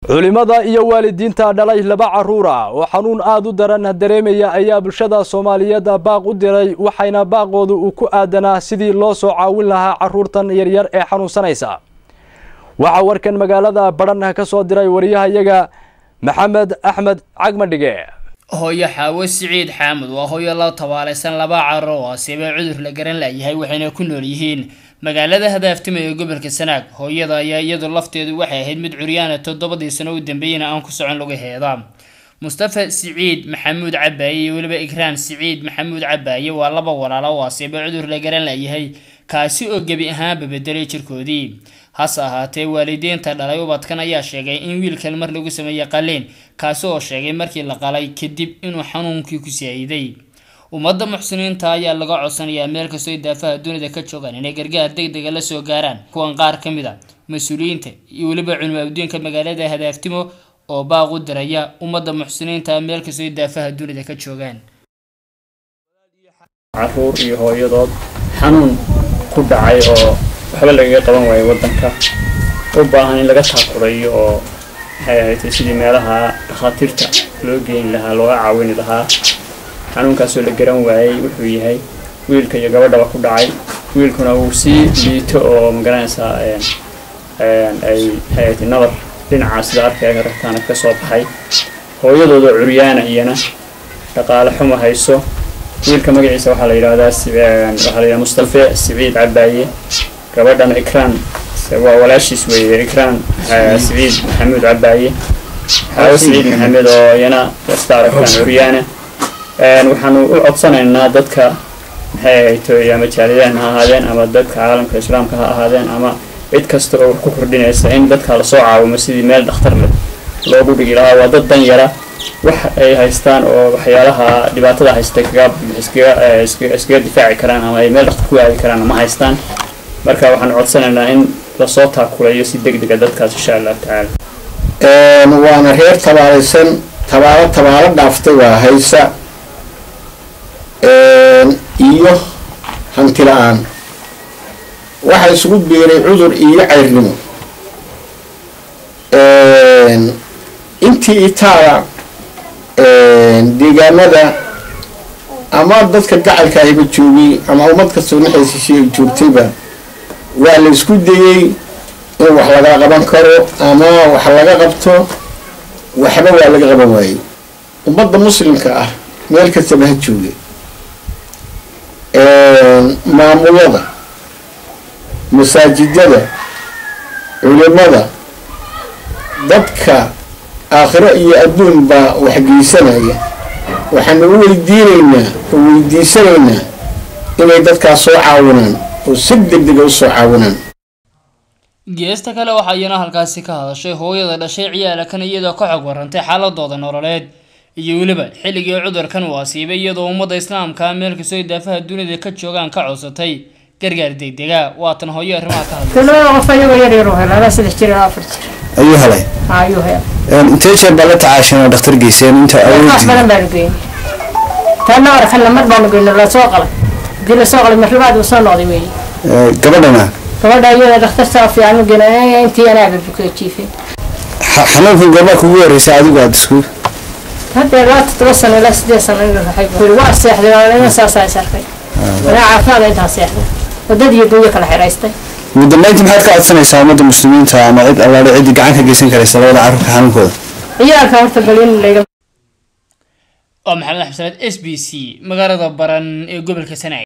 culimada iyo waalidiinta dhalay laba caruur ah oo xanuun aada u daran dareemaya ayaa bulshada soomaaliyeed baaq u diray waxayna baaqoodu uu ku aadanaa sidii loo soo caawin lahaa caruurtan yaryar ee xanuunsanaysa waxaa warkan magaalada badhan ka soo diray wariyahayaga maxamed axmed cagmadhige hooyo xaawo siciid xaamud waa hooyo la tabaalaysan laba carur oo asiibay cudur la garan layahay waxayna ku nool yihiin magaalada hadaaftima ee gobolka sanaag hooyada ayaa iyadu lafteedu waxay ahayd mid curyaana toddobadii sano u dambeeyana aan ku socon lugaheeda mustafa siciid maxamuud cabaaye iyo weliba ikraan siciid maxamuud cabaaye waa laba walaalo oo asiibay cudur la garan layahay kaasi oo gebi ahaanba bedelay jirkoodii hase ahaatee waalidiinta dhalay ubadkan ayaa sheegay in wiilkan mar lagu sameeyey qaliin kaasi oo sheegay markii la qalay kadib inuu xanuunkii ku saayiday ummadda muxsiniinta ayaa laga codsanayaa meel kastoo daafaha dunida ka joogaan inay gargaar deg dega la soo gaaraan kuwan qaar ka mid a mas-uuliyiinta iyo weliba culimo adduunka magaalada hadaaftimo oo baaq u diraya ummadda muxsiniinta meel kastoo daafaha dunida ka joogaan caruur iyo hooyadood xanuun ku dhacay oo waxba lagaga qaban waayo waddanka u baahan in laga taakurayo oo maxay ahayd sidii meelaha dhakhaatiirta loo geyn lahaa looga caawini lahaa xanuunkaasoo la garan waayey wuxuu yahay wiilka iyo gabadhaba ku dhacay wiilkuna uu sii liito oo magaranaysaa ay maxay nabar dhinaca sida arkaya ragtaana ka soo baxay hooyadooda curyaana iyana dhaqaale xuma hayso wiilka magaciisa waxaa la yidhahdaa waxaa la yidhahdaa mustafe siciid cabaaye gabadhana ikraan waa walaashiis weeye ikraan siciid maxamuud cabaaye xaawo siciid maxamed oo iyana wasta aragtaan curyaana waxaanu u codsanaynaa dadka maxay ahaytoy ama jaaliyaan ha ahaadeen ama dadka caalamka islaamka ha ahaadeen ama cid kasta oo wax ku kordhinaysa in dadka lasoo caawimo sidii meel dhakhtar leh loogu dhigi lahaa waa dad dan yara wax ay haystaan oo waxyaalaha dhibaatada haystay kaga iskaga difaaci karaan ama ay meel dhakhtar ku aadi karaan ma haystaan marka waxaan codsanaynaa in lasoo taakulayo si deg dega dadkaas insha allahu tacaala waana reer tabaalaysan tabaalo tabaalo dhaaftay waa haysa iyo hanti la-aan waxaa isugu biiray cudur iyo cayrnimo intii itaala deegaanada ama dadka gacalka ahiba joogay ama ummad kastoo naxaysiisi ay joogtayba waa la isku dayey in wax laga qaban karo ama wax laga qabto waxba waa laga qaban waayey ummadda muslimka ah meel kastaba ha jooga maamulada masaajidada culimada dadka aakhiro iyo adduun baa waxgeysanaya waxaanu u weydiinaynaa oo weydiisanaynaa inay dadkaas soo caawinaan oo si deg dega u soo caawinaan geesta kale waxaa iyana halkaasi ka hadashay hooyada dhashay ciyaalakan iyadoo ka xog warantay xaaladooda nololeed iyo weliba xilligii cudurkan uu asiibay iyadoo ummadda islaamka meel kastoo daafaha dunida ka joogaan ka codsatay gargaar degdega waatan hooyo arrimaha ka hadlay labada qof ayagoo yar yar u helay laba saddex jir ilaa afar jir ayuu helay ayuu helay intee jeer baa la tacaasheen oo dhakhtar geyseen inta wax awoodii badan baanu geynay taana arkanna mar baanu geynay lasoo qalay hadii lasoo qalay marlabaad uu soo noqday weeye gabadhana gabadha iyada dhakhtartaa fiican u geynay intii anaaba bukee jiifay xa- xanuunkan goormaa kugu horreysay adigu aada isku hadda ilaa toddoba sano ilaa sideed sano in raxay waa seexday waa saasaa is arkay anaa caafimaada intaa seexday wadad iyo gooyo kala xiraystay ugu dambeyntii maxaad ka codsanaysaa ummadda muslimiinta ama cid allaale ciddii gacan ka geysan karaysa labada carruurka xanuunkooda ciyaalka horta bal in layga waa maxamed axmed salaad s b c magaalada baran ee gobolka sanaag